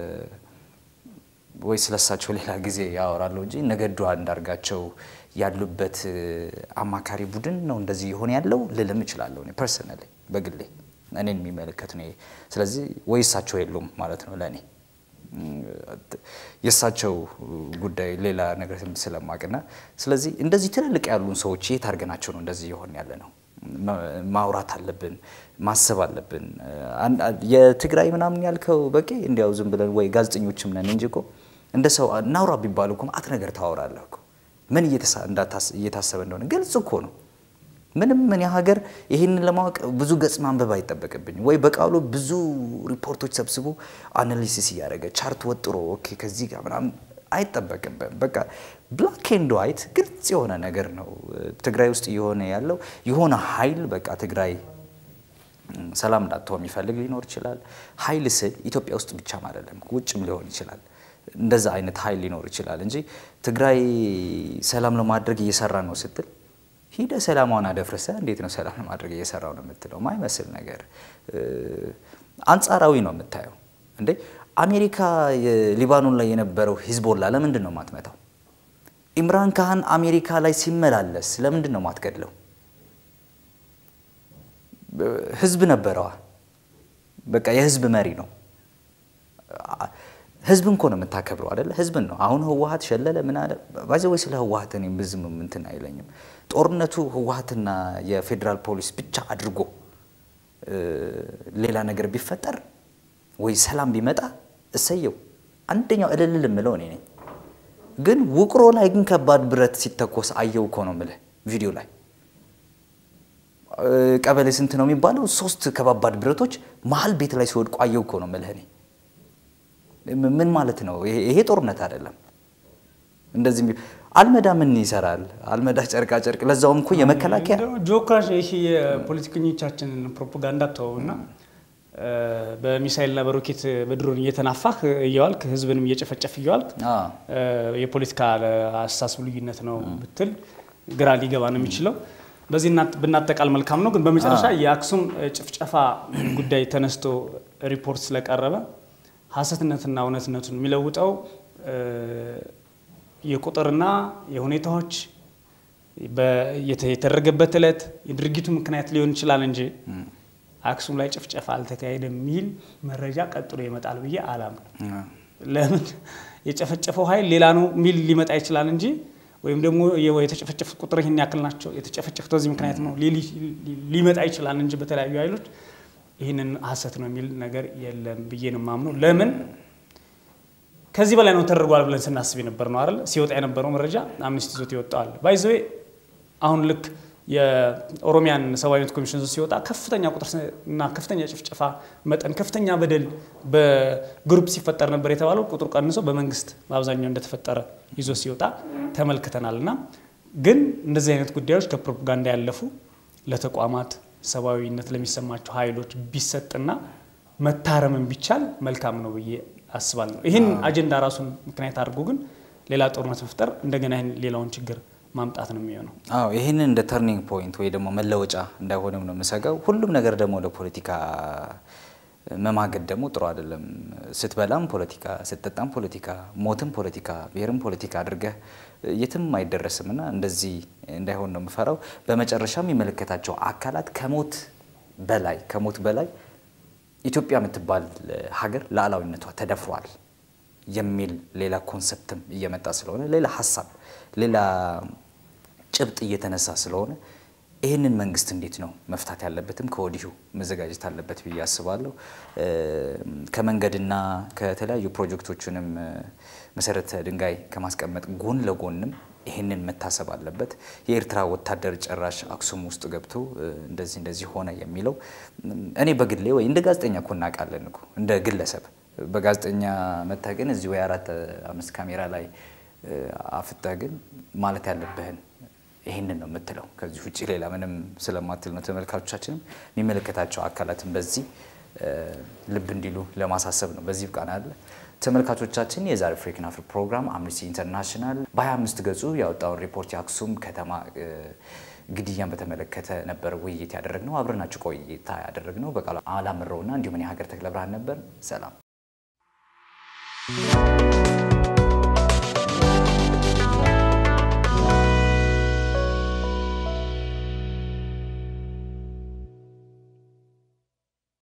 ወይ ስለሳቸው ሌላ ጊዜ ያወራለሁ እንጂ ነገዱ አንዳርጋቸው ያሉበት እ፣ አማካሪ ቡድን ነው እንደዚህ የሆነ ያለው ልልም እችላለሁ እኔ ፐርሰናሊ በግሌ እኔን የሚመለከት ነው። ይሄ። ስለዚህ ወይ እሳቸው የሉም ማለት ነው ለእኔ እም፣ የእሳቸው ጉዳይ ሌላ ነገር ስለማቅና ስለዚህ እንደዚህ ትልልቅ ያሉን ሰዎች የት አድርገናቸው ነው እንደዚህ የሆን ያለ ነው ማ- ማውራት አለብን፣ ማሰብ አለብን። አን- አ- የትግራይ ምናምን ያልከው በቂ እንዲያው ዝም ብለን ወይ ጋዜጠኞችም ነን እንጂ እኮ እንደ ሰው እናውራ ቢባሉ እኮ ማአት ነገር ታወራለህ እኮ ምን እየተሳ- እንዳታስ- እየታሰበ እንደሆነ ግልጽ እኮ ነው። ምንም ምን ሀገር ይህንን ለማወቅ ብዙ ገጽ ማንበብ አይጠበቅብኝ ወይ በቃሉ ብዙ ሪፖርቶች ሰብስቦ አናሊሲስ እያደረገ ቻርት ወጥሮ ኦኬ ከዚህ ጋር ምናምን አይጠበቅብም። በቃ ብላክ ኤንድ ዋይት ግልጽ የሆነ ነገር ነው ትግራይ ውስጥ እየሆነ ያለው የሆነ ኃይል በቃ ትግራይ ም፣ ሰላም እንዳትሆን የሚፈልግ ሊኖር ይችላል። ኃይል ስል ኢትዮጵያ ውስጥ ብቻም አይደለም ውጭም ሊሆን ይችላል። እንደዛ አይነት ኃይል ሊኖር ይችላል እንጂ ትግራይ ሰላም ለማድረግ እየሰራ ነው ስትል ሂደ ሰላሟን አደፍርሰ እንዴት ነው ሰላም ለማድረግ እየሰራው ነው የምትለው? ማይመስል ነገር እ፣ አንጻራዊ ነው የምታየው። እንዴ አሜሪካ የሊባኖን ላይ የነበረው ሂዝቦላ ለምንድን ነው ማትመታው? ኢምራን ካህን አሜሪካ ላይ ሲመላለስ ለምንድን ነው ማትገድለው? ህዝብ ነበረዋ። በቃ የህዝብ መሪ ነው። ህዝብን እኮ ነው የምታከብረው አይደለ? ህዝብን ነው። አሁን ህወሀት ሸለለ ምን አለ ባይዘ ወይ ስለ ህወሀት እኔ ብዙም እንትን አይለኝም። ጦርነቱ ህወሀትና የፌዴራል ፖሊስ ብቻ አድርጎ እ፣ ሌላ ነገር ቢፈጠር ወይ ሰላም ቢመጣ እሰየው። አንደኛው እልል የምለው እኔ ነኝ። ግን ውቅሮ ላይ ግን ከባድ ብረት ሲተኮስ አየው እኮ ነው የምልህ ቪዲዮ ላይ ቀበሌ ስንት ነው የሚባለው? ሶስት ከባባድ ብረቶች መሀል ቤት ላይ ሲወድቁ አየው እኮ ነው የምልህ እኔ። ምን ማለት ነው ይሄ? ጦርነት አይደለም። እንደዚህ አልመዳ ምን ይሰራል? አልመዳ ጨርቃ ጨርቅ፣ ለዛውም እኮ የመከላከያ ጆክራሽ ይሄ የፖለቲከኞቻችንን ፕሮፓጋንዳ ተወውና በሚሳይልና በሮኬት በድሮን እየተናፋህ እየዋልክ ህዝብንም እየጨፈጨፍ እየዋልክ የፖለቲካ አስተሳሰብ ልዩነት ነው ብትል ግራ ሊገባ ነው የሚችለው። በዚህ ብናጠቃል መልካም ነው። ግን በመጨረሻ የአክሱም ጭፍጨፋ ጉዳይ ተነስቶ ሪፖርት ስለቀረበ ሀሰትነትና እውነትነቱን የሚለውጠው የቁጥርና የሁኔታዎች የተደረገበት ዕለት የድርጊቱ ምክንያት ሊሆን ይችላል እንጂ አክሱም ላይ ጭፍጨፋ አልተካሄደም የሚል መረጃ ቀጥሎ ይመጣል ብዬ አላምንም። ለምን የጨፈጨፈው ኃይል ሌላ ነው የሚል ሊመጣ ይችላል እንጂ ወይም ደግሞ የተጨፈጨፉት ቁጥር ይህን ያክል ናቸው የተጨፈጨፉት በዚህ ምክንያት ነው ሊመጣ ይችላል እንጂ በተለያዩ ኃይሎች ይህንን ሀሰት ነው የሚል ነገር የለም ብዬ ነው የማምነው። ለምን ከዚህ በላይ ነው ተደርጓል ብለን ስናስብ የነበር ነው አይደል? ሲወጣ የነበረው መረጃ አምነስቲ ይዞት ይወጣዋል። ባይዘዌ አሁን ልክ የኦሮሚያን ሰብአዊ መብት ኮሚሽን ሲወጣ ከፍተኛ ቁጥር እና ከፍተኛ ጭፍጨፋ መጠን ከፍተኛ በደል በግሩፕ ሲፈጠር ነበር የተባለው ቁጥሩ ቀንሶ በመንግስት በአብዛኛው እንደተፈጠረ ይዞ ሲወጣ ተመልክተናል። እና ግን እንደዚህ አይነት ጉዳዮች ከፕሮፓጋንዳ ያለፉ ለተቋማት ሰብአዊነት ለሚሰማቸው ኃይሎች ቢሰጥና መታረምን ቢቻል መልካም ነው ብዬ አስባለሁ። ይህን አጀንዳ ራሱን ምክንያት አድርጎ ግን ሌላ ጦርነት መፍጠር እንደገና ይህን ሌላውን ችግር ማምጣት ነው የሚሆነው። አዎ ይህንን እንደ ተርኒንግ ፖይንት ወይ ደግሞ መለወጫ እንዳይሆንም ነው የምሰጋው። ሁሉም ነገር ደግሞ ለፖለቲካ መማገድ ደግሞ ጥሩ አይደለም። ስትበላም ፖለቲካ፣ ስትጠጣም ፖለቲካ፣ ሞትም ፖለቲካ፣ ብሔርም ፖለቲካ አድርገህ የትም አይደረስም እና እንደዚህ እንዳይሆን ነው የምፈራው። በመጨረሻ የሚመለከታቸው አካላት ከሞት በላይ ከሞት በላይ ኢትዮጵያ የምትባል ሀገር ሉዓላዊነቷ ተደፍሯል የሚል ሌላ ኮንሰፕትም እየመጣ ስለሆነ ሌላ ሀሳብ ሌላ ጭብጥ እየተነሳ ስለሆነ ይህንን መንግስት እንዴት ነው መፍታት ያለበትም ከወዲሁ መዘጋጀት አለበት ብዬ አስባለሁ። ከመንገድና ከተለያዩ ፕሮጀክቶችንም መሰረተ ድንጋይ ከማስቀመጥ ጎን ለጎንም ይህንን መታሰብ አለበት። የኤርትራ ወታደር ጨራሽ አክሱም ውስጥ ገብቶ እንደዚህ እንደዚህ ሆነ የሚለው እኔ በግሌ ወይ እንደ ጋዜጠኛ እኮ እናውቃለን እኮ እንደ ግለሰብ በጋዜጠኛ መታ ግን እዚህ ወይ አራት አምስት ካሜራ ላይ አፍታ ግን ማለት ያለብህን ይህንን ነው የምትለው። ከዚህ ውጭ ሌላ ምንም ስለማትል ነው። ተመልካቾቻችንም የሚመለከታቸው አካላትን በዚህ ልብ እንዲሉ ለማሳሰብ ነው። በዚህ ብቃና አለ ተመልካቾቻችን የዛሬ ፍሬክን አፍሪክ ፕሮግራም አምነስቲ ኢንተርናሽናል በ25 ገጹ ያወጣውን ሪፖርት የአክሱም ከተማ ግድያን በተመለከተ ነበር ውይይት ያደረግነው። አብረናችሁ ቆይታ ያደረግነው በቃሉ አላምረውና እንዲሁም እኔ ሀገር ተክለ ብርሃን ነበር። ሰላም